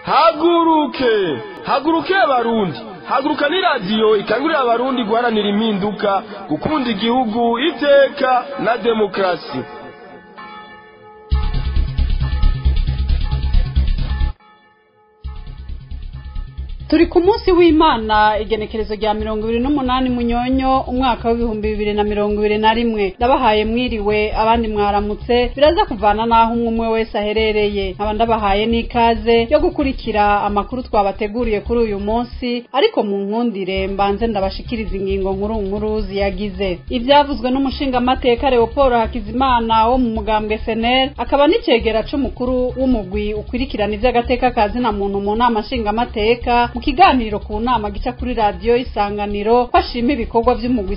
haguruke haguruke abarundi haguruka ni radiyo ikangurira abarundi guharanira impinduka gukunda igihugu iteka na demokarasi turi ku munsi w'imana igenekerezo rya mirongo ibiri n'umunani munyonyo umwaka w'ibihumbi bibiri na mirongo ibiri na rimwe ndabahaye mwiriwe abandi mwaramutse biraza kuvana n'aho umwe umwe wese aherereye nkaba ndabahaye n'ikaze yo gukurikira amakuru twabateguriye kuri uyu munsi ariko mu nkundire mbanze ndabashikiriza ingingo nkuru nkuru ziyagize ibyavuzwe n'umushingamateka leopold hakizimana wo mu mugambwe senel akaba n'icegera c'umukuru w'umugwi ukwirikirana ivy'agateka ka zina muntu mu nama nshingamateka mu kiganiro ku nama gica kuri radiyo isanganiro ko ashima ibikorwa vy'umugwi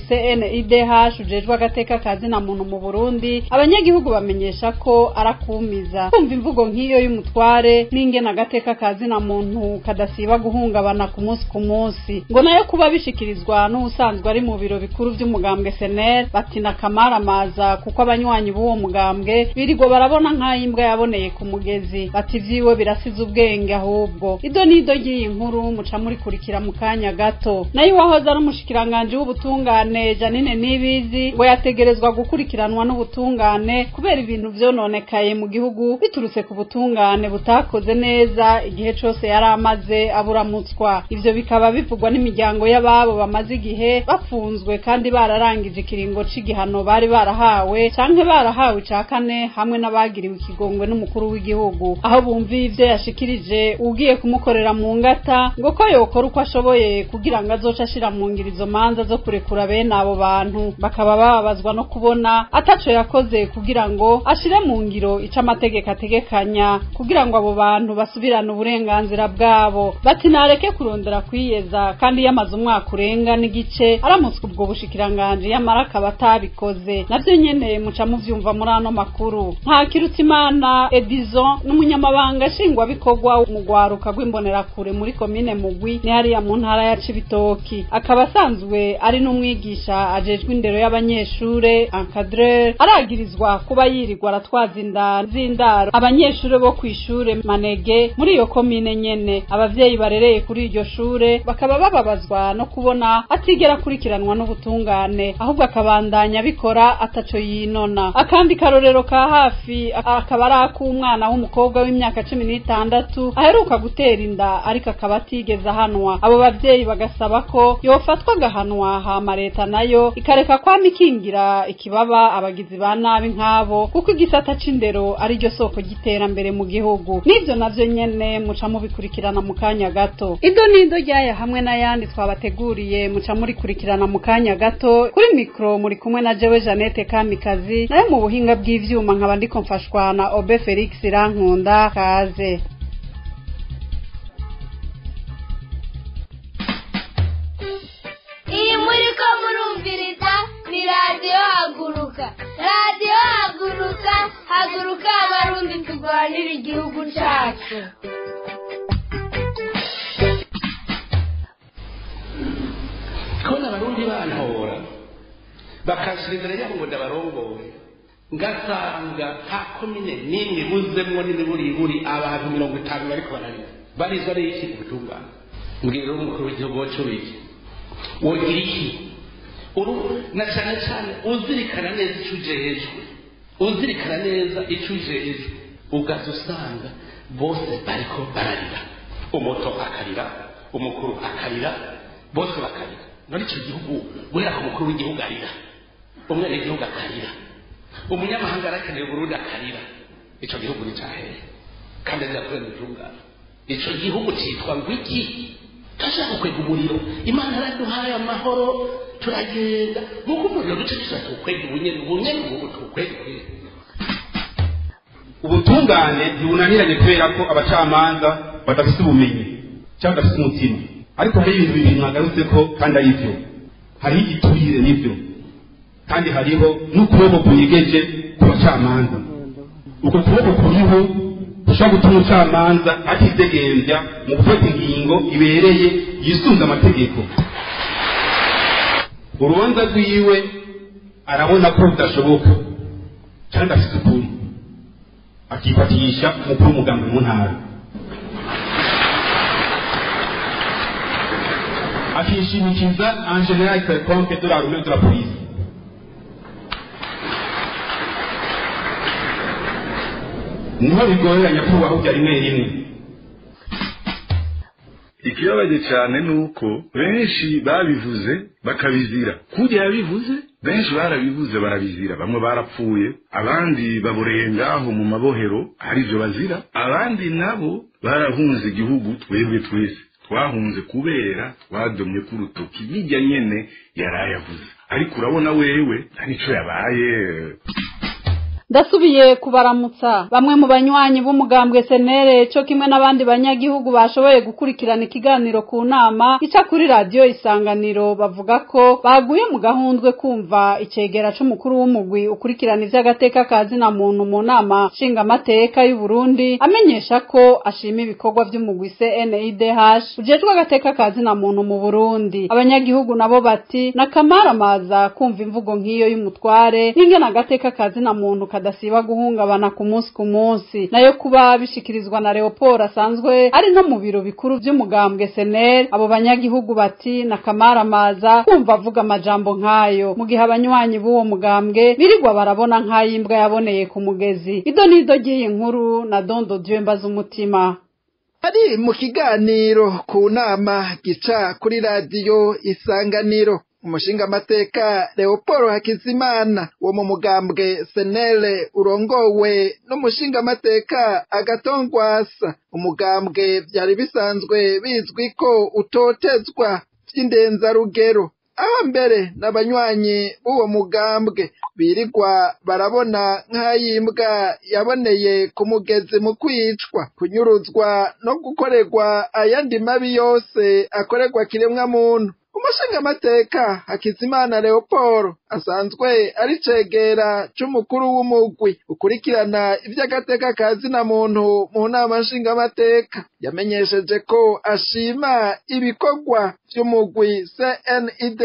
CNIDH ujejwe agateka ka zina muntu mu Burundi abanyagihugu bamenyesha ko arakumiza kumva imvugo nk'iyo y'umutware n'ingene agateka ka zina muntu kadasiba guhungabana ku munsi ku munsi ngo nayo kuba bishikirizwa n'ubusanzwe ari mu biro bikuru vy'umugambwe SNL batina kamaramaza kuko abanywanyi b'uwo mugambwe birirwa barabona nk'ayimbwa yaboneye ku mugezi bati vyiwe birasize ubwenge ahubwo ido nido ry'iyi nkuru muca murikurikira mu kanya gato nayo uwahoze ari umushikiranganji w'ubutungane janine nibizi ngo yategerezwa gukurikiranwa n'ubutungane kubera ibintu vyononekaye mu gihugu biturutse ku butungane butakoze neza igihe cose yari amaze aburamutswa ivyo bikaba bivugwa n'imiryango y'ababo bamaze igihe bafunzwe kandi bararangije ikiringo c'igihano bari barahawe canke barahawe ica kane hamwe n'abagiriwe ikigongwe n'umukuru w'igihugu aho bumviye ivyo yashikirije ugiye kumukorera mu ngata ngo ko yokora uko ashoboye kugira ngo azoce ashira mu ngiro izo manza zo kurekura bene abo bantu bakaba bababazwa no kubona ataco yakoze kugira ngo ashire mu ngiro ico amategeko ategekanya kugira ngo abo bantu basubirane uburenganzira bwabo bati nareke kurondera kwiyeza kandi yamaze umwaka urenga n'igice aramutswe ubwo bushikiranganji yamara akaba atabikoze navyo nyene muca muvyumva muri ano makuru nta kirutimana edison n'umunyamabanga nshingwabikorwa mu rwaruka rw'imbonerakure muri komine mugwi ni hariya mu ntara ya cibitoki akaba asanzwe ari n'umwigisha ajejwe indero y'abanyeshure encadreur aragirizwa kuba yirirwa aratwaza inda z'indaro abanyeshure bo kw'ishure manege muri iyo komine nyene abavyeyi barereye kuri iryo shure bakaba bababazwa no kubona atigera akurikiranwa n'ubutungane ahubwo akabandanya abikora ataco yinona akandi karorero ka hafi akaba ari ak'umwana w'umukobwa w'imyaka cumi n'itandatu aheruka gutera inda ariko akaba atigeze ahanwa abo bavyeyi bagasaba ko yofatwa agahanwa hama leta nayo ikareka kwama ikingira ikibaba abagizi ba nabi nk'abo kuko igisata c'indero ari ryo soko ry'iterambere mu gihugu n'ivyo navyo nyene muca mubikurikirana mu kanya gato ido n'ido ryaya hamwe n'ayandi twabateguriye muca murikurikirana mu kanya gato kuri mikro muri kumwe na jewe Janete Kamikazi nayo mu buhinga bw'ivyuma nkaba ndiko mfashwa na Obe Felix Rankunda kaze iyi muri ko murumviriza ni radiyo haguruka radiyo haguruka haguruka abarundi turwanira igihugu cyacu kubona abarundi bantora bakashyira imbere yabo ngo ndabarongoye ngasanga nta komine n'imwe ibuzemwo n'imiburiburi abantu mirongo itanu bariko bararira barizwa n'iki ubutungane mbwira umukuru w'igihugu wacu wiki wogira iki uru na cyane cyane uzirikana neza icyo ujejwe uzirikana neza icyo ujejwe ugaza usanga bose bariko bararira umuto akarira umukuru akarira bose bakarira none icyo gihugu guhera ku mukuru w'igihugu arira umwene w'igihugu akarira umunyamahanga arakeneye uburundi akarira icyo gihugu ni cyahere kandi azirakorera ubutungane icyo gihugu cyitwa ngo iki turashaka kwega umuriro imana yaraduhaye amahoro turagenda nk'uko umuriro duce dushaka tuwukwega ubunyene ubunyene ubu tuwukwega ubutungane ntibunaniranye kubera ko abacamanza badafite ubumenyi cyangwa badafite umutima ariko hari ibintu bibiri mwagarutse ko kandi ari byo hariho igiturire n'ibyo kandi hariho n'ukuboko kunyegeje ku bacamanza uko kuboko kuriho gushobora gutuma umucamanza atidegembya mu gufata ingingo ibereye yisunga amategeko urubanza rwiwe arabona ko rudashoboka kandi afite ukuri akifatisha umukuru w'umugambi mu ntara akishimikiza en general quelconque de l'armée ou de la police niho bigorera nyakubahwa bya rimwe rimwe ikibabaje cyane ni uko benshi babivuze bakabizira kujya yabivuze benshi barabivuze barabizira bamwe barapfuye abandi baboreye ngaho mu mabohero aribyo bazira abandi nabo barahunze igihugu twebwe twese twahunze kubera twadomye ku rutoki bijya nyene yarayavuze ariko urabona wewe nta nico yabaye ndasubiye kubaramutsa bamwe mu banywanyi b'umugambwe senere cyo kimwe n'abandi banyagihugu bashoboye gukurikirana ikiganiro ku nama ica kuri radiyo isanganiro bavuga ko baguye mu gahundwe kumva icegera c'umukuru w'umugwi ukurikirana ivy'agateka ka zina muntu mu nama nshingamateka y'u Burundi amenyesha ko ashima ibikorwa vy'umugwi CNIDH ujejwe agateka ka zina muntu mu Burundi abanyagihugu nabo bati nakamaramaza kumva imvugo nk'iyo y'umutware n'ingene agateka ka zina muntu kadasiba guhungabana ku munsi ku munsi nayo kuba bishikirizwa na Leopold asanzwe ari no mu biro bikuru vy'umugambwe SNL abo banyagihugu bati nakamaramaza kumva avuga amajambo nk'ayo mu gihe abanywanyi b'uwo mugambwe birirwa barabona nk'ayimbwa yaboneye ku mugezi ido nido ry'iyi nkuru na dondo dieu mbaza umutima ari mu kiganiro ku nama gica kuri radiyo isanganiro umushingamateka leopold hakizimana wo mu mugambwe senele urongowe n'umushingamateka agatongwasa umugambwe byari bisanzwe bizwi ko utotezwa vy'indenzarugero aho mbere n'abanywanyi b'uwo mugambwe birirwa barabona nk'ayimbwa yaboneye ku mugezi mu kwicwa kunyuruzwa no gukorerwa ayandi mabi yose akorerwa kiremwa muntu umushingamateka hakizimana leopold asanzwe ari cegera c'umukuru w'umugwi ukurikirana ivy'agateka ka zina muntu mu nama nshingamateka yamenyesheje ko ashima ibikorwa vy'umugwi cnidh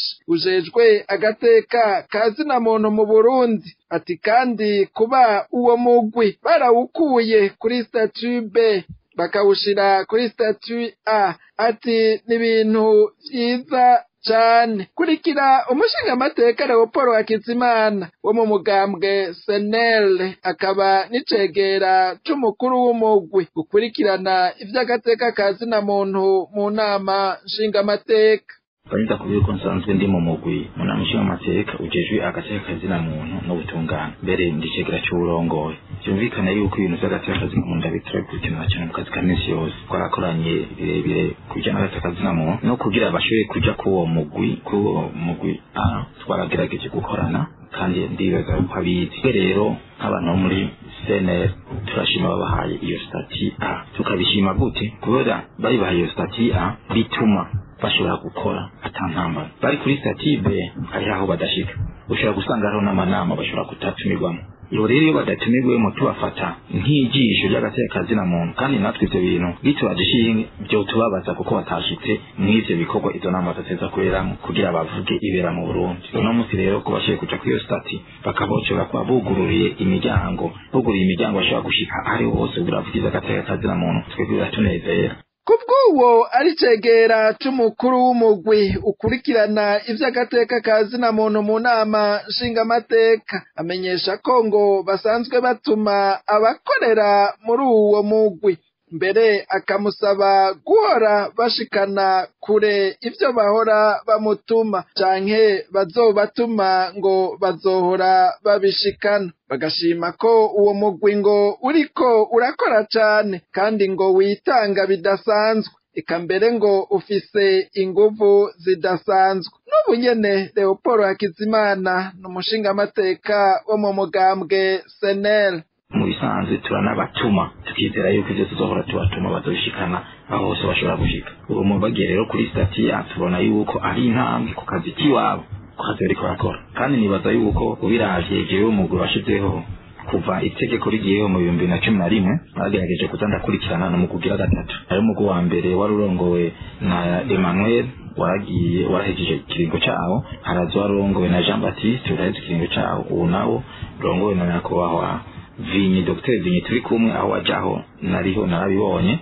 ujejwe agateka ka zina muntu mu burundi ati kandi kuba uwo mugwi barawukuye kuri statut b bakawushira kuri statut a ati ni ibintu vyiza cane kurikira umushingamateka leopold hakizimana wo mu mugambwe senel akaba n'icegera c'umukuru w'umugwi ukurikirana ivy'agateka ka zina muntu mu nama nshingamateka Kanita kubiri ko nsanzwe ndi mu mugwi mu nama nshingamateka ujejwe agateka kazina muntu n'ubutungane mbere ndicegera c'uburongoye vyumvikana yuko ibintu vy'agateka kazina muntu ndabitira gukurikirana cane mu kazi ka misi yose twarakoranye birebire ku bijanye n'agateka kazina muntu no kugira bashoboye kuja k'uwo mugwi k'uwo mugwi ah, twaragerageje gukorana kandi ndibaza ko abizi rero nk'abantu bo muri CNL turashima babahaye iyo stati A tukabishima gute kubera bayibahaye iyo stati A bituma bashobora gukora atantambara bari kuri stati B hariho aho badashika ushobora gusanga hariho n'amanama bashobora kutatumirwamo iyo rero iyo badatumirwemo tubafata nk'ijisho ry'agateka kazina muntu kandi natwe ivyo bintu bitubaje ishinge vyo tubabaza kuko batashitse mw'ivyo bikorwa izo nama badateza kuberamwo kugira bavuge ibera mu burundi uno munsi rero ko bashoboye kuja kuri iyo stati bakaba bashobora kuba bugururiye imiryango buguriye imiryango bashobora gushika ahariho hose kugira bavugize agateka kazina muntu twebwe biratunezera kubw'uwo ari cegera c'umukuru w'umugwi ukurikirana ivy'agateka ka zina muntu mu nama nshingamateka amenyesha ko ngo basanzwe batuma abakorera muri uwo mugwi mbere akamusaba guhora bashikana kure ivyo bahora bamutuma canke bazobatuma ngo bazohora babishikana bagashima ko uwo mugwi ngo uriko urakora cane kandi ngo witanga bidasanzwe eka mbere ngo ufise inguvu zidasanzwe n'ubu nyene leopold hakizimana ni umushingamateka wo mu mugambwe senel mu bisanzwe turanabatuma tukizera yuko ivyo tuzohora tubatuma bazobishikana aho hose bashobora gushika ubu mu bagiye rero kuri stati ya tubona yuko ari intambwe ku kazi k'iwabo ku kazi bariko barakora kandi nibaza yuko ubiravye jewe umugwi washizeho kuva itegeko rigiyeho mu bihumbi na cumi na rimwe bagerageje kuza ndakurikirana no mu kugira gatatu ari umugwi wa mbere wari urongowe na emmanuel waragiye warahejeje ikiringo cawo haraza wari urongowe na jean baptiste uraheze ikiringo cawo ubu nawo urongowe na nyakubahwa vinyi dr vinyi turi kumwe aho wajaho nariho narabibonye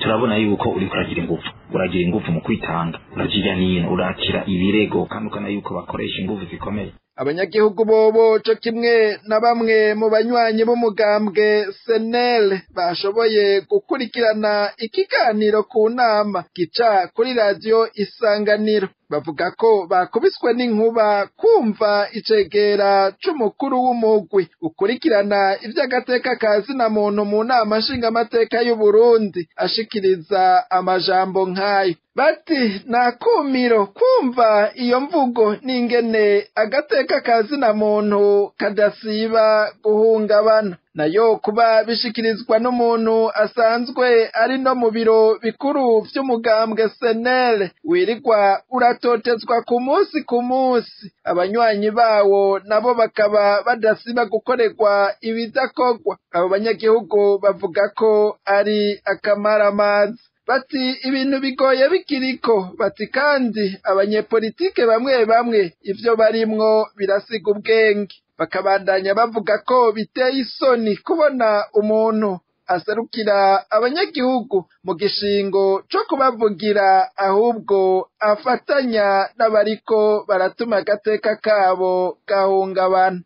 turabona yuko uriko uragira ingufu uragira ingufu mu kwitanga urajya nino urakira ibirego kandi ukana yuko bakoresha ingufu zikomeye abanyagihugu bobo co kimwe na bamwe mu banywanyi b'umugambwe senel bashoboye gukurikirana ikiganiro ku nama gica kuri radiyo isanganiro bavuga ko bakubiswe n'inkuba kumva icegera c'umukuru w'umugwi ukurikirana ivy'agateka ka zina muntu mu nama nshingamateka y'uburundi ashikiriza amajambo nk'ayo bati nakumiro kumva iyo mvugo n'ingene agateka ka zina muntu kadasiba guhungabana nayo kuba bishikirizwa n'umuntu asanzwe ari no mu biro bikuru vy'umugambwe senere wirirwa uratotezwa ku munsi ku munsi abanywanyi bawo nabo bakaba badasiba gukorerwa ibidakorwa abo banyagihugu bavuga ko ari akamaramazi bati ibintu bigoye bikiriko bati kandi abanyepolitike bamwe bamwe ivyo barimwo birasiga ubwenge bakabandanya bavuga ko biteye isoni kubona umuntu aserukira abanyagihugu mu gishingo co kubavugira ahubwo afatanya n'abariko baratuma agateka kabo gahungabana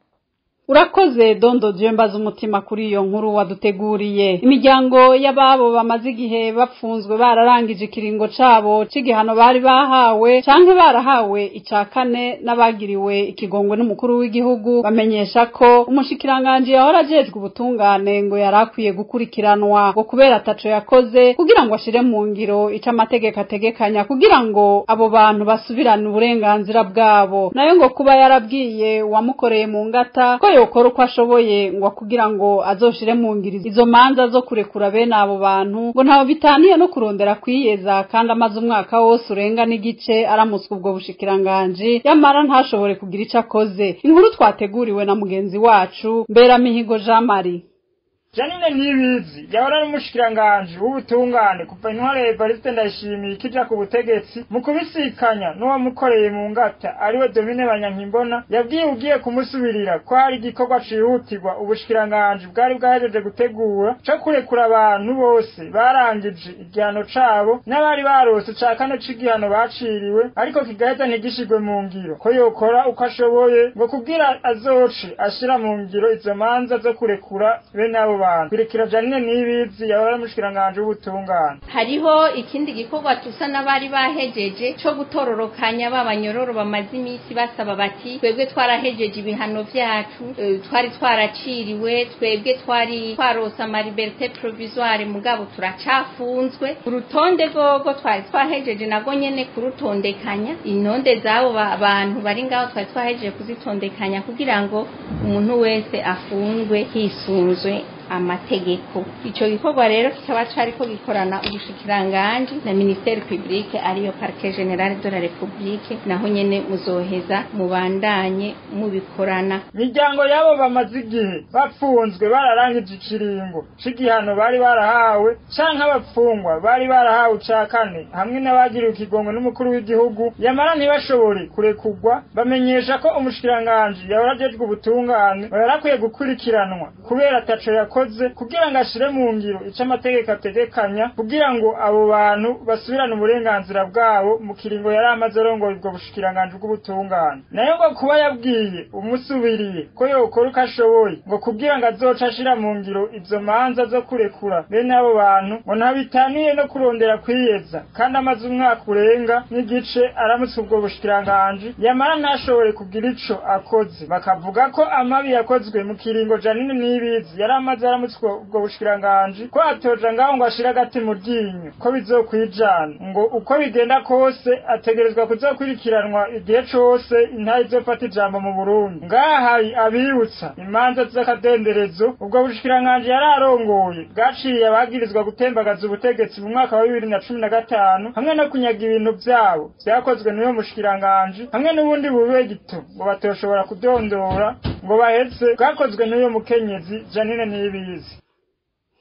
urakoze dondo je mbaza umutima kuri iyo nkuru waduteguriye imiryango y'ababo bamaze igihe bapfunzwe bararangije ikiringo cabo c'igihano bari bahawe canke barahawe ica kane n'abagiriwe ikigongwe n'umukuru w'igihugu bamenyesha ko umushikiranganji yahora ajejwe ubutungane ngo yari akwiye gukurikiranwa ngo kubera ataco yakoze kugira ngo ashire mu ngiro ico amategeko ategekanya kugira ngo abo bantu basubirane uburenganzira bwabo nayo ngo kuba yarabwiye uwamukoreye mu ngata ko yokora uko ashoboye ngo kugira ngo azoshire mu ngiri izo manza zo kurekura bene abo bantu ngo ntaho bitaniye no kurondera kwiyeza kandi amaze umwaka wose urenga n'igice aramutswa ubwo bushikiranganji yamara ntashobore kugira ico akoze inkuru twateguriwe na mugenzi wacu Mberamihigo Jean Marie janine ntibizi yahora ari umushikiranganji w'ubutungane kuva intware evariste ndayishimiye ikija ku butegetsi mu kubisikanya n'uwamukoreye mu ngata ariwe domine banyankimbona yabwiye ugiye kumusubirira ko hari igikorwa cihutirwa ubushikiranganji bwari bwahejeje gutegura co kurekura abantu bose barangije igihano cabo n'abari barose ca kane c'igihano baciriwe ariko kigaheza ntigishigwe mu ngiro ko yokora uko ashoboye ngo kugira azoce ashira mu ngiro izo manza zo kurekura bene abo bantu kurekera janine n'ibizi yahora mushikiranganje w'ubutungane hariho ikindi gikorwa tusa n'abari bahejeje co gutororokanya b'abanyororo bamaze iminsi basaba bati twebwe twarahejeje ibihano vyacu eh, twari twaraciriwe twebwe twari twarose amaliberte provisoire mugabo turacafunzwe urutonde rwogo twari twahejeje nago nyene kurutondekanya intonde z'abo ba- bantu bari ngaho twari twahejeje kuzitondekanya kugira ngo umuntu wese afungwe hisunzwe amategeko ico gikorwa rero kikaba cariko gikorana ubushikiranganji na ministeri publique ariyo parquet general de la republique naho nyene muzoheza mubandanye mubikorana miryango y'abo bamaze igihe bapfunzwe bararangije ikiringo c'igihano bari barahawe canke abapfungwa bari barahawe ca kane hamwe n'abagiriwe ikigongwe n'umukuru w'igihugu yamara ntibashobore kurekurwa bamenyesha ko umushikiranganji yahora ajejwe ubutungane yari akwiye gukurikiranwa kubera ataco yakoze kugira ngo ashire mu ngiro ico amategeko ategekanya kugira ngo abo bantu basubirane uburenganzira bwabo mu kiringo yari amaze arongoye ubwo bushikiranganji bw'ubutungane nayo ngo kuba yabwiye umusubiriye ko yokora uko ashoboye ngo kugira ngo azoca ashira mu ngiro izo manza zo kurekura bene abo bantu ngo ntabitaniye no kurondera kwiyeza kandi amaze umwaka urenga n'igice aramutse ubwo bushikiranganji yamara ntashobore kugira ico akoze bakavuga ko amabi yakozwe mu kiringo janine n'ibizi yari amaze aramutse ubwo bushikiranganji ko atoja ngaho ngo ashire agati mu ryinyo ko bizokwijana ngo uko bigenda kose ategerezwa kuzokurikiranwa igihe cose intare izofata ijambo mu Burundi ngaha hari abibutsa imanza z'akadenderezo ubwo bushikiranganji yari arongoye bwaciye abagirizwa gutembagaza ubutegetsi mu mwaka wa bibiri na cumi na gatanu hamwe no kunyaga ibintu vyabo vyakozwe n'uyo mushikiranganji hamwe n'ubundi bube gito ngo batoshobora kudondora ngo bahetse bwakozwe n'uyo mukenyezi janine ntibizi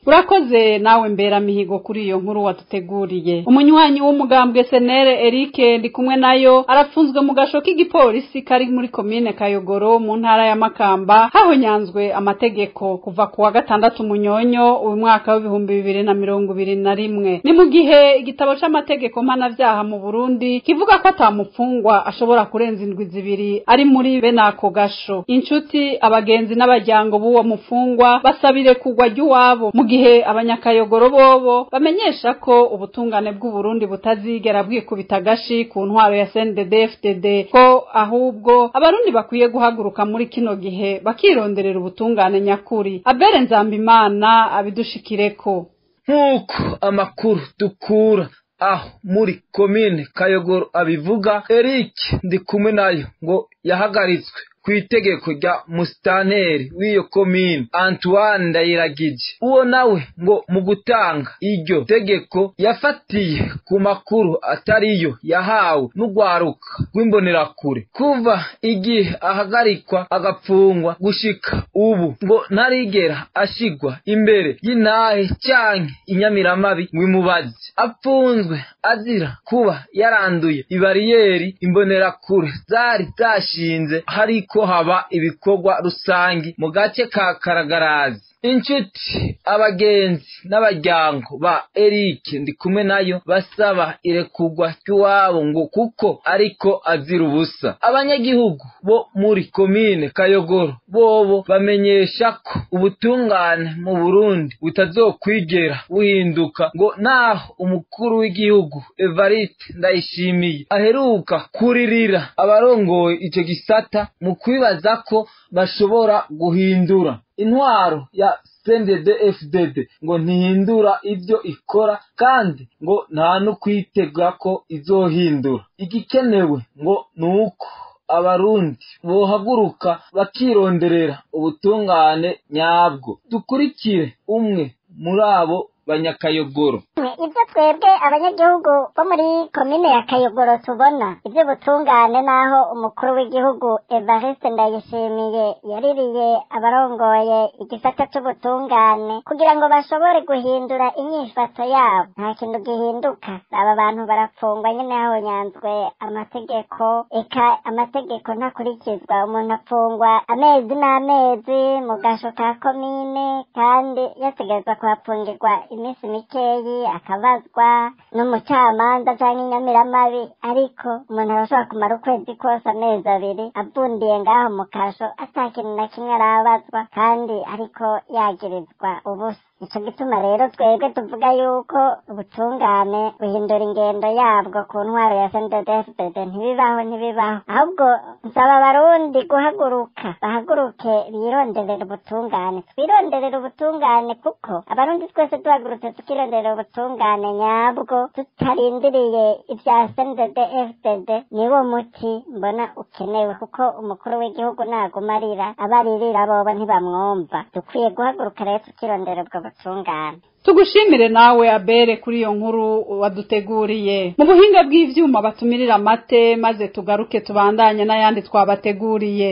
urakoze nawe mbera mihigo kuri iyo nkuru waduteguriye umunywanyi w'umugambwe senere Eric ndi kumwe nayo arafunzwe mu gasho k'igipolisi kari muri komine Kayogoro mu ntara ya Makamba hahonyanzwe amategeko kuva ku wa gatandatu munyonyo uyu mwaka w'ibihumbi bibiri na mirongo ibiri na rimwe ni mu gihe igitabo c'amategeko mpanavyaha mu Burundi kivuga ko atamupfungwa ashobora kurenza indwi zibiri ari muri bene ako gasho inshuti abagenzi n'abajyango b'uwo mufungwa basabire kugwa ry'iwabo mu gihe abanyakayogoro bobo bamenyesha ko ubutungane bw'uburundi butazigera bwikubita agashi ku ntwaro ya CNDD-FDD ko ahubwo abarundi bakwiye guhaguruka muri kino gihe bakironderera ubutungane nyakuri abere nzambimana abidushikireko nk'uko amakuru dukura aho muri komine kayogoro abivuga eric ndi kumwe nayo ngo yahagaritswe ku itegeko rya musitanteri w'iyo komine antoine ndayiragije uwo nawe ngo mu gutanga iryo tegeko yafatiye ku makuru atariyo yahawe n'urwaruka rw'imbonerakure kuva igihe ahagarikwa agapfungwa gushika ubu ngo ntarigera ashigwa imbere y'intahe canke inyamiramabi wimubaze apfunzwe azira kuba yaranduye ibariyeri imbonerakure zari zashinze hariko ko haba ibikorwa rusangi mu gace ka karagarazi inshuti abagenzi n'abajyango ba Eric ndi kumwe nayo basaba irekurwa ry'iwabo ngo kuko ariko azira ubusa abanyagihugu bo muri komine kayogoro bobo bamenyesha ko ubutungane mu burundi butazokwigera buhinduka ngo naho umukuru w'igihugu evariste ndayishimiye aheruka kuririra abarongoye icyo gisata mu kwibaza ko bashobora guhindura intwaro ya CNDD FDD ngo ntihindura ibyo ikora kandi ngo nta no kwitega ko izohindura igikenewe ngo ni uko abarundi bohaguruka bakironderera ubutungane nyabwo dukurikire umwe muri abo banyakayogoro ibyo twebwe abanyagihugu bo muri komine ya kayogoro tubona iby'ubutungane n'aho umukuru w'igihugu evariste ndayishimiye yaririye abarongoye igisata cy'ubutungane kugira ngo bashobore guhindura inyifata yabo nta kintu gihinduka aba bantu barapfungwa nyine hahonyanzwe amategeko eka amategeko ntakurikizwa umuntu apfungwa amezi n'amezi mu gasho ka komine kandi yategerezwa kuhapfungirwa iminsi mikeyi akabazwa n'umucamanza cyangwa inyamiramabi ariko umuntu arashobora kumara ukwezi kose amezi abiri avundiye ngaho mu kasho ata kintu na kimwe arabazwa kandi ariko yagirizwa ubusa nicyo gituma rero twebwe tuvuga yuko ubutungane buhindura ingendo yabwo ku ntwaro ya sendedefudede ntibibaho ntibibaho ahubwo nsaba abarundi guhaguruka bahaguruke bironderera ubutungane twironderera ubutungane kuko abarundi twese duhagurutse tukironderera ubutungane nyabwo tutarindiriye ibya sendedefudede niwo muti mbona ukenewe kuko umukuru w'igihugu naguma arira abaririra bobo ntibamwumva dukwiye guhaguruka rero tukirondera ubwo butungane tugushimire nawe abere kuri iyo nkuru waduteguriye mu buhinga bw'ivyuma batumirira amate maze tugaruke tubandanye n'ayandi twabateguriye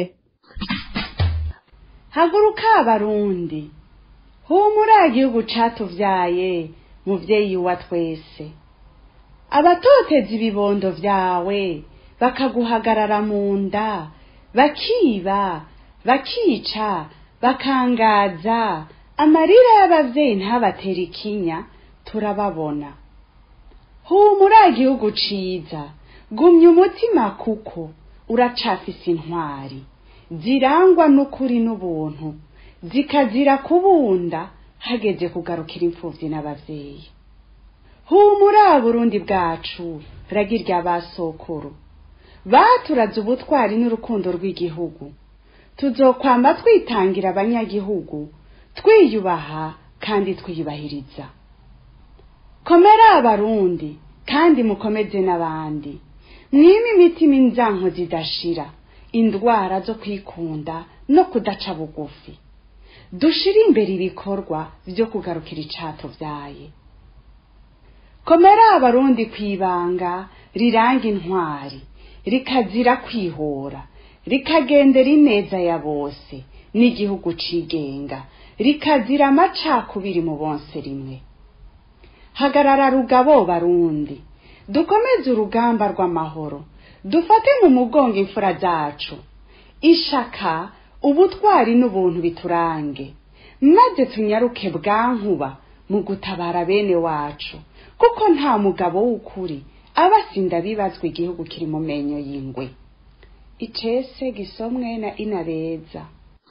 haguruka abarundi humura igihugu catuvyaye muvyeyi wa twese abatoteza ibibondo vyawe bakaguhagarara mu nda bakiba bakica bakangaza amarira y'abavyeyi ntabatera ikinya turababona humura igihugu ciza gumya umutima kuko uracafise intwari zirangwa n'ukuri n'ubuntu zikazira kubunda hageze kugarukira imfuvyi n'abavyeyi humura burundi bwacu ragirya basokuru baturaze ubutwari n'urukundo rw'igihugu tuzokwamba twitangira abanyagihugu twiyubaha kandi twiyubahiriza komera abarundi kandi mukomeze n'abandi mwime imitima inzanko zidashira indwara zo kwikunda no kudaca bugufi dushire imbere ibikorwa vyo kugarukira icato vyaye komera abarundi kwibanga riranga intwari rikazira kwihora rikagendera ineza ya bose n'igihugu cigenga rikazira amacakubiri mu bonse rimwe hagarara rugabo barundi dukomeze urugamba rw'amahoro dufate mu mugongo imfura zacu ishaka ubutwari n'ubuntu biturange maze tunyaruke bwankuba mu gutabara bene wacu kuko nta mugabo w'ukuri aba asinda bibazwa igihugu kiri mu menyo y'ingwe icese gisomwe na inabeza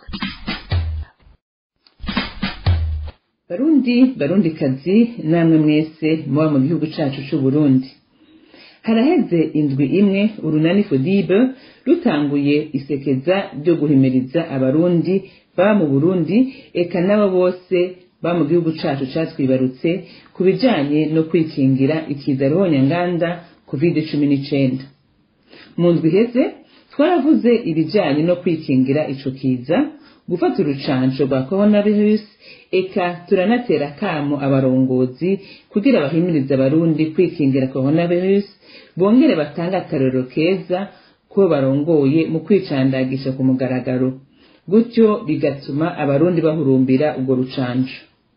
barundi barundikazi namwe mwese muba mu gihugu cacu c'uburundi haraheze indwi imwe urunani fodibe rutanguye isekeza ryo guhimiriza abarundi baba mu burundi eka n'abo bose ba mu gihugu cacu catwibarutse ku bijanye no kwikingira ikiza ruhonyanganda covid cumi n'icenda mu ndwi iheze twaravuze ibijanye no kwikingira ico kiza gufata urucanco rwa coronavirus eka turanatera kamo abarongozi kugira bahimirize abarundi kwikingira coronavirus bongere batange akarorero keza ko barongoye mu kwicandagisha ku mugaragaro gutyo bigatuma abarundi bahurumbira urwo rucanco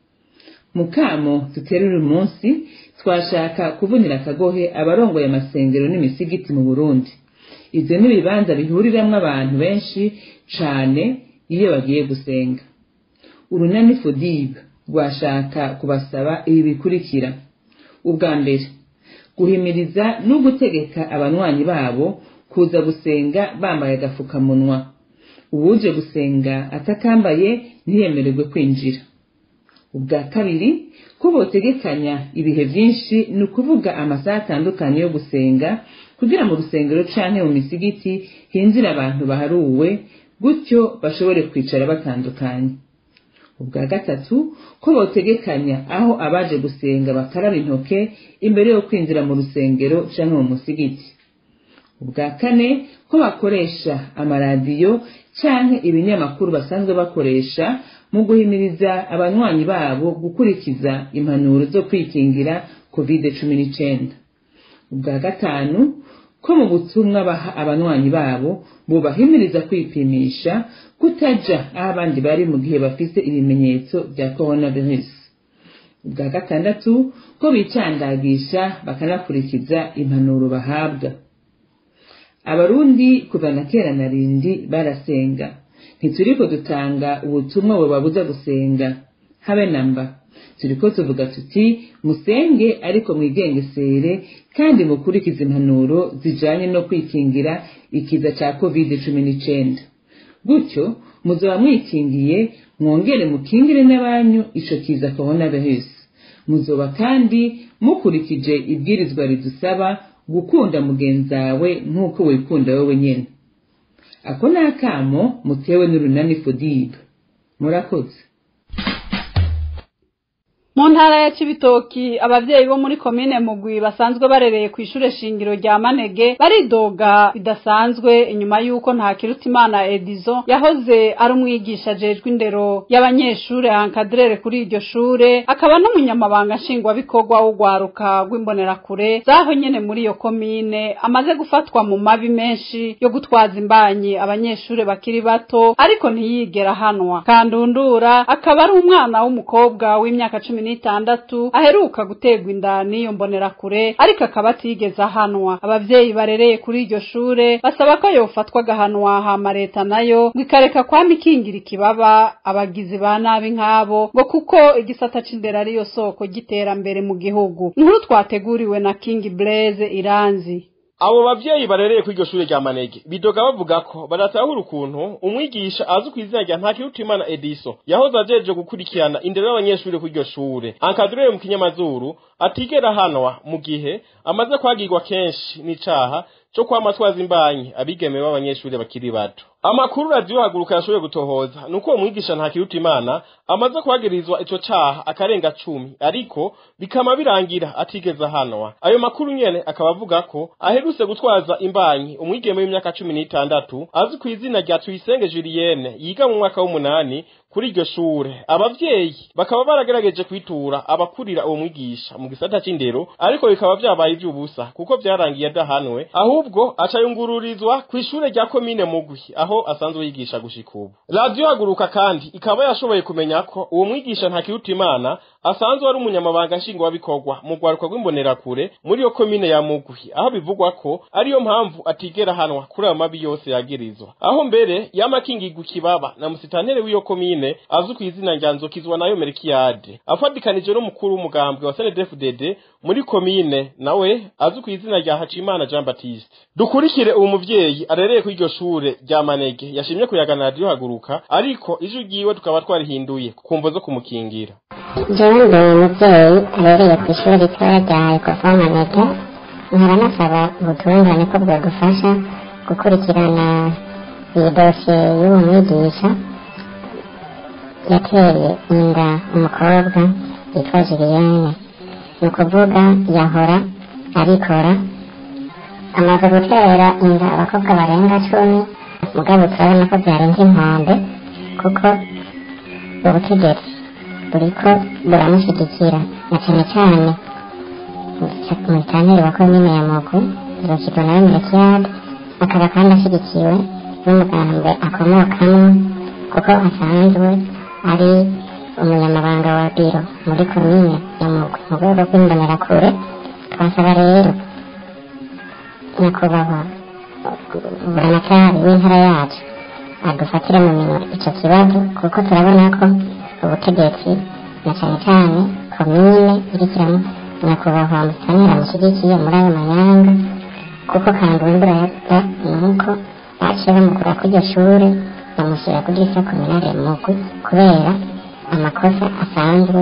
mu kamo dutera uyu munsi twashaka kuvunira akagohe abarongoye amasengero n'imisigiti mu burundi ivyo n'ibibanza bihuriramwo abantu benshi cane iyo bagiye gusenga urunani fodibe rwashaka kubasaba ibi bikurikira ubwa mbere guhimiriza no gutegeka abanywanyi babo kuza gusenga bambaye agafukamunwa uwuje gusenga atakambaye ntiyemererwe kwinjira ubwa kabiri ko botegekanya ibihe byinshi ni ukuvuga amasaha atandukanye yo gusenga kugira mu rusengero canke mu misigiti hinjira abantu baharuwe gutyo bashobore kwicara batandukanye ubwa gatatu ko botegekanya aho abaje gusenga bakaraba intoke imbere yo kwinjira mu rusengero canke mu musigiti ubwa kane ko bakoresha amaradiyo canke ibinyamakuru basanzwe bakoresha mu guhimiriza abanywanyi babo gukurikiza impanuro zo kwikingira covid cumi n'icenda ubwa gatanu ko mu butumwa baha abanywanyi babo bubahimiriza kwipimisha kutaja aho abandi bari mu gihe bafise ibimenyetso bya coronavirus ubwa gatandatu ko bicandagisha bakanakurikiza impanuro bahabwa abarundi kuva na kera na rindi barasenga ntituriko dutanga ubutumwa bubabuza gusenga habe namba turiko tuvuga tuti musenge ariko mwigengesere kandi mukurikize impanuro zijanye no kwikingira ikiza ca covid cumi n'icenda gutyo muzoba mwikingiye mwongere mukingire n'abanyu ico kiza coronavirus muzoba kandi mukurikije ibwirizwa ridusaba gukunda mugenzawe nk'uko wikunda wowe nyene ako ni akamo mutewe n'urunani fodibe murakoze mu ntara ya cibitoki abavyeyi bo muri komine mugwi basanzwe barereye ku ishure shingiro rya manege baridoga bidasanzwe inyuma y'uko nta kirutimana edizo yahoze ari umwigisha ajejwe indero y'abanyeshure ankadrere kuri iryo shure akaba n'umunyamabanga nshingwabikorwa w'urwaruka rw'imbonerakure zaho nyene muri iyo komine amaze gufatwa mu mabi menshi yo gutwaza imbanyi abanyeshure bakiri bato ariko ntiyigera ahanwa kandundura akaba ari umwana w'umukobwa w'imyaka cumi n'itandatu aheruka guterwa inda n'iyo mbonerakure ariko akaba atigeze ahanwa abavyeyi barereye kuri iryo shure basaba ko yofatwa agahanwa hama leta nayo ngo ikareka kwama ikingira ikibaba abagizi ba nabi nk'abo ngo kuko igisata c'indero ariyo soko ry'iterambere mu gihugu inkuru twateguriwe na king blaise iranzi abo bavyeyi barereye kuri iryo shure rya manege bidoga bavuga ko badatahura ukuntu umwigisha azwi ku izina rya ntakirutimana ediso yahoze ajeje gukurikirana indero y'abanyeshure kuri iryo shure ankadurere mu kinyamazuru atigera ahanwa mu gihe amaze kwagirwa kenshi n'icaha co kwamatwaza imbanyi abigeme b'abanyeshure bakiri bato amakuru radiyo haguruka yashoboye gutohoza nuko uwo mwigisha ntakiruta imana amaze kuhagirizwa ico caha akarenga cumi ariko bikama birangira atigeze ahanwa ayo makuru nyene akaba avuga ko aherutse gutwaza imbanyi umwigeme w'imyaka cumi n'itandatu azwi ku izina rya tuyisenge julienne yiga mu mwaka w'umunani kuri iryo shure abavyeyi bakaba baragerageje kwitura abakurira uwo mwigisha mu gisata c'indero ariko bikaba vyabaye ivy'ubusa kuko vyarangiye adahanwe ahubwo aca yungururizwa kw'ishure rya komine mugwi aho asanzwe yigisha gushika ubu radiyo haguruka kandi ikaba yashoboye kumenya ko uwo mwigisha ntakirutimana asanzwe ari umunyamabanga nshingwabikorwa mu rwaruka rw'imbonerakure muri iyo komine ya mugwi aho bivugwa ko ariyo mpamvu atigera hanwa kuri ayo mabi yose yagirizwa aho mbere yamakingirwa ikibaba na musitantere w'iyo komine azwi ku izina rya nzokizwa nayo merikiyade afadikanije n'umukuru w'umugambwe wa snedfdd muri komine nawe azwi ku izina rya hacimana jean baptiste dukurikire uwo muvyeyi arereye kuri iryo shure rya manege yashimye kuyagana radiyo haguruka ariko ijwi ryiwe tukaba twarihinduye ku mvo zo kumukingira jewe ndi umuvyeyi arereye ku ishuri ritoya rya ekofomanege nkaba nasaba ubutungane ko bwodufasha gukurikirana iyi dosiye y'uwo mwigisha yateye inda umukobwa yitwa Julienne ni ukuvuga yahora abikora amaze gutera inda abakobwa barenga cumi mugabo turabona ko byarenze inkombe kuko ubutegetsi buriko buramushyigikira na cyane cyane umutaneri wa komine ya mugwi zokirwa nawe merekiyade akaba kandi ashyigikiwe n'umugambwe akomokamo kuko asanzwe ari umunyamabanga wa biro muri komine ya mugwi mu rwego rw'imbonerakure twasaba rero nyakubahwa buramatari w'intara yacu adufatire mu minwe icyo kibazo kuko turabona ko ubutegetsi na cyane cyane komine irikiramo nyakubahwa musanira amushyigikiye muri ayo manyanga kuko kandi uw'imbura ya nuko baciye bamukura kuri iryo shure bamushyira kuri lisa kominare mugwi kubera amakosa asanzwe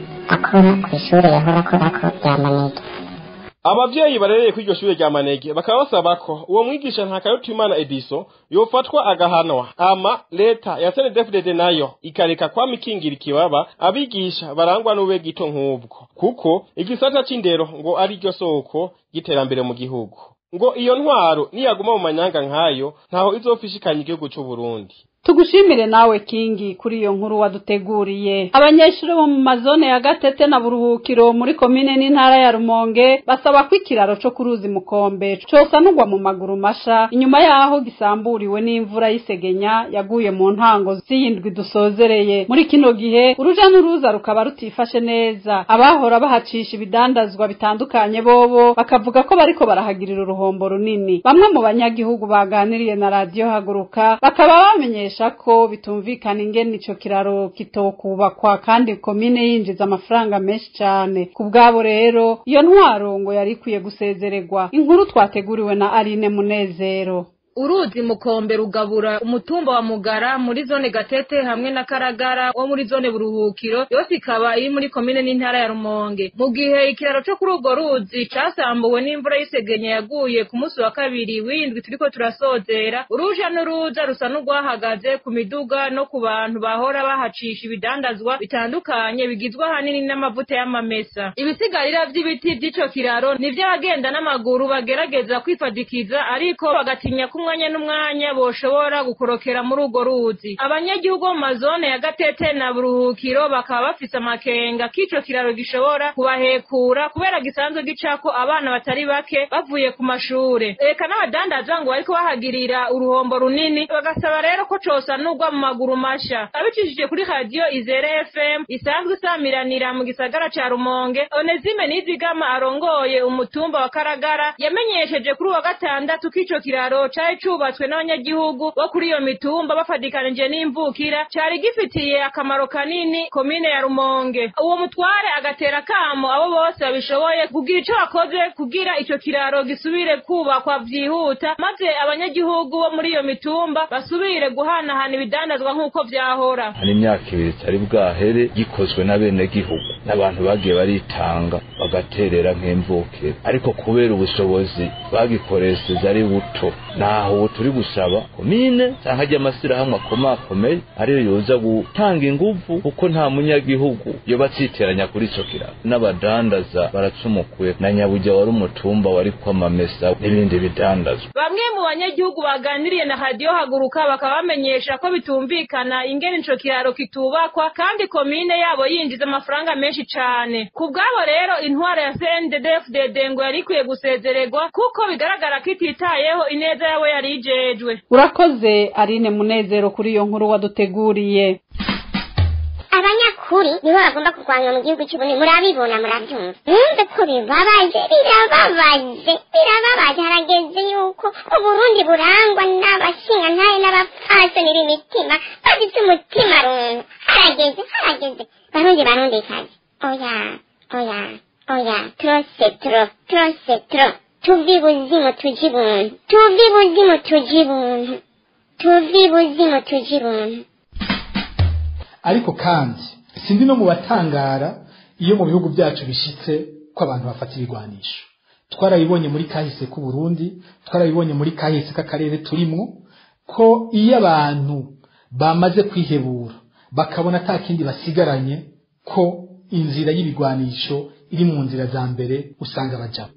akora ku ishure yahora akorako rya manege abavyeyi barereye kuri iryo shure rya manege bakaba basaba ko uwo mwigisha ntakarutimana ediso yofatwa agahanwa ama leta ya snedfdd nayo ikareka kwamikingira ikibaba abigisha barangwa n'ube gito nk'ubwo kuko igisata c'indero ngo ari ryo soko y'iterambere mu gihugu ngo iyo ntwaro niyaguma mu manyanga nk'ayo ntaho izofishikanya igihugu c'uburundi tugushimire nawe kingi kuri iyo nkuru waduteguriye abanyeshuri bo mu mazone ya gatete na buruhukiro muri komine n'intara ya rumonge basaba ko ikiraro co ku ruzi mukombe cosanurwa mu maguru masha inyuma yaho gisamburiwe n'imvura y'isegenya yaguye mu ntango z'iyindwi dusozereye muri kino gihe uruja n'uruza rukaba rutifashe neza abahora bahacisha ibidandazwa bitandukanye bobo bakavuga ko bariko barahagirira uruhombo runini bamwe mu banyagihugu baganiriye na radiyo haguruka bakaba bamenyesha ko bitumvikana ingene ico kiraro kitokubakwa kandi komine yinjiza amafaranga menshi cane ku bwabo rero iyo ntwaro ngo yari ikwiye gusezererwa inkuru twateguriwe na Aline Munezero uruzi mukombe rugabura umutumba wa mugara muri zone gatete hamwe na karagara wo muri zone buruhukiro yose ikaba iri muri komine n'intara ya rumonge mu gihe ikiraro co kuri urwo ruzi casambuwe n'imvura y'isegenya yaguye ku munsi wa kabiri w'indwi turiko turasozera uruja n'uruza rusa n'urwahagaze ku miduga no ku bantu bahora bahacisha ibidandazwa bitandukanye bigizwe ahanini n'amavuta y'amamesa ibisigarira vy'ibiti vy'ico kiraro nivyo abagenda n'amaguru bagerageza kwifadikiza ariko bagatinya kumwe umwanya n'umwanya boshobora gukorokera muri urwo ruzi abanyagihugu bo mu mazone ya gatete na buruhukiro bakaba bafise amakenga k'ico kiraro gishobora kubahekura kubera gisanzwe gicako abana batari bake bavuye ku mashure eka n'abadandaza ngo bariko bahagirira uruhombo runini bagasaba rero ko cosanurwa mu maguru masha abicishije kuri radiyo izere fm isanzwe isamiranira mu gisagara ca rumonge onezime nizigama arongoye umutumba wa karagara yamenyesheje kuri uwa gatandatu k'ico kiraro cari cubatswe n'abanyagihugu bo kuri iyo mitumba bafadikanije n'imvukira cari gifitiye akamaro kanini komine ya rumonge uwo mutware agatera kamo abo bose babishoboye kugira ico bakoze kugira ico kiraro gisubire kubakwa vyihuta maze abanyagihugu bo muri iyo mitumba basubire guhanahana ibidandazwa nk'uko vyahora hari imyaka ibiri itari bwahere gikozwe n'abenegihugu n'abantu bagiye baritanga bagaterera nk'imvukira ariko kubera ubushobozi bagikoresheje ari buto naho aho turi gusaba komine cyangwa ajya amashyirahamwe akomakomeye ariyo yoza gutanga ingufu kuko nta munyagihugu yoba atsiteranya kuri ico kiraro n'abadandaza baracumukuye na nyabujya wari umutumba wari kwamamesa n'ibindi bidandazwa bamwe mu banyagihugu baganiriye na radiyo haguruka bakaba bamenyesha ko bitumvikana ingene ico kiraro kitubakwa kandi komine yabo yinjiza amafaranga menshi cane ku bwabo rero intwaro ya CNDD-FDD ngo yari ikwiye gusezererwa kuko bigaragara ko ititayeho ineza yabo yari ijejwe urakoze arine munezero kuri iyo nkuru waduteguriye abanyakuri nibo bagomba kurwanywa mu gihugu cy'uburundi murabibona murabyumva mwumve ko bibabaje birababaje birababaje harageze yuko uburundi burangwa n'abashingantahe n'abapfasoni b'imitima bafite umutima runtu harageze harageze barundi barundi kazi oya oya oya trose tro trose tro tuvi buzimu tuji buntu tuvi buzimu tuji buntu tuvi buzimu tuji buntu ariko kandi sindi no mu batangara iyo mu bihugu byacu bishitse ko abantu bafata ibigwanisho twarabibonye muri kahise k'u Burundi twarabibonye muri kahise k'akarere turimo ko iyo abantu bamaze kwihebura bakabona ata kindi basigaranye ko inzira y'ibigwanisho iri mu nzira za mbere usanga bajamo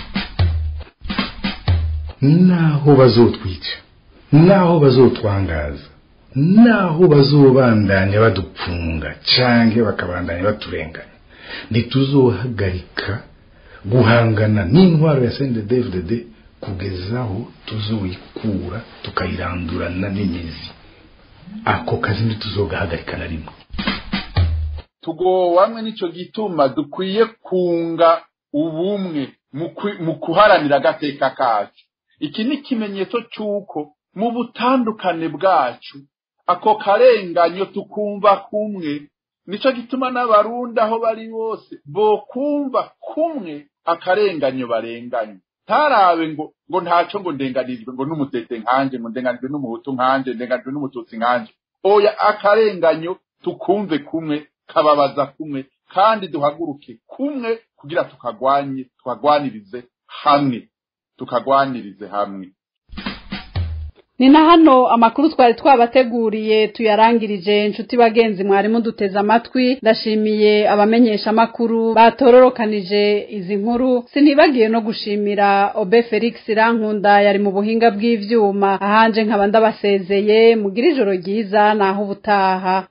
naho bazotwica naho bazotwangaza naho bazobandanya badupfunga canke bakabandanya baturenganya ntituzohagarika guhangana n'intwaro ya CNDD-FDD kugeza aho tuzoyikura tukayirandurana n'imizi ako kazi ntituzogahagarika na rimwe tugowamwe nico gituma dukwiye kunga ubumwe mu kuharanira agateka kacu iki ni ikimenyetso cy'uko mu butandukane bwacu ako karenganyo tukumva kumwe nico gituma n'abarundi aho bari bose bokumva kumwe akarenganyo barenganye ntarabe ngo ngo ntaco ngo ndenganijwe ngo n'umutete nkanje ngo ndenganijwe n'umuhutu nkanje ndenganijwe n'umututsi nkanje oya akarenganyo tukumve kumwe kababaza kumwe kandi duhaguruke kumwe kugira tukagwanye tukagwanirize hamwe tukagwanirize hamwe ni na hano amakuru twari twabateguriye tuyarangirije inshuti bagenzi mwari muduteze amatwi ndashimiye abamenyesha amakuru batororokanije izi nkuru sinibagiye no gushimira obe felix rankunda yari mu buhinga bw'ivyuma ahanje nkaba ndabasezeye mugira ijoro ryiza naho ubutaha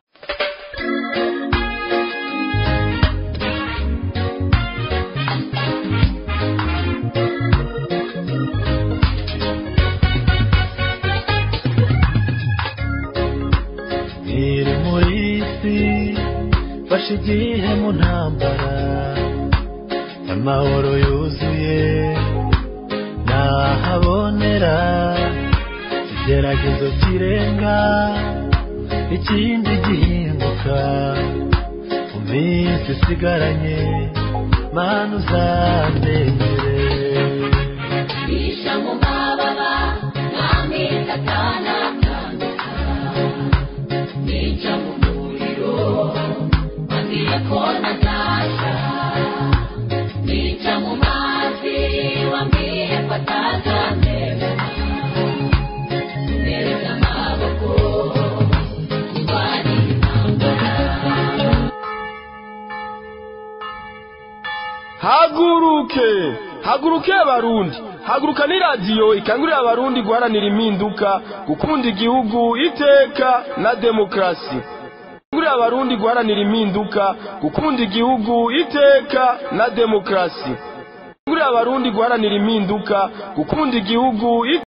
iri muri isi fashe igihe mu ntambara amahoro yuzuye nahabonera ikigeragezo kirenga ikindi gihinduka mu minsi isigaranye mana uzamenyere Isha mu mababa nami satana kanduka Nica mu muriro wambwiye ko nazasha Nica mu mazi wambwiye ko atazandeba Nereza amaboko ndwanira intambara haguruke haguruke abarundi haguruka ni radiyo ikangurira abarundi guharanira impinduka gukunda igihugu iteka na demokarasi ikangurira abarundi guharanira impinduka gukunda igihugu iteka na demokarasi ikangurira abarundi guharanira impinduka gukunda igihugu